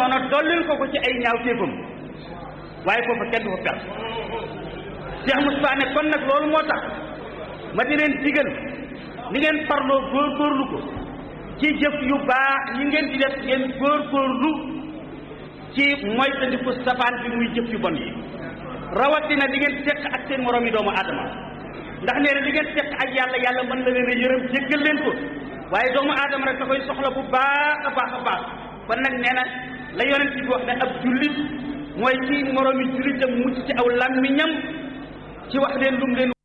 coono dollil ko ko ci ay ñaaw téefam waaye foofa kenn du fa perte Cheikh Moustapha ne kon nag loolu moo tax ma di leen digal ni ngeen farloo góorgóorlu ko ci jëf yu baax yi ngeen di def ngeen góorgóorlu ci moytandiku safaan bi muy jëf yu bon yi rawatina li ngeen seq ak seen moroom yi doomu aadama ndax nee na li ngeen seq ak yàlla yàlla mën na leen a yërëm jéggal leen ko waaye doomu aadama rek da koy soxla bu baax a baax a baax kon nag nee na la yonent bi wax ne ab jullit mooy ci moroom yi jullitam mucc ci aw làmmiñam ci wax leen lum leen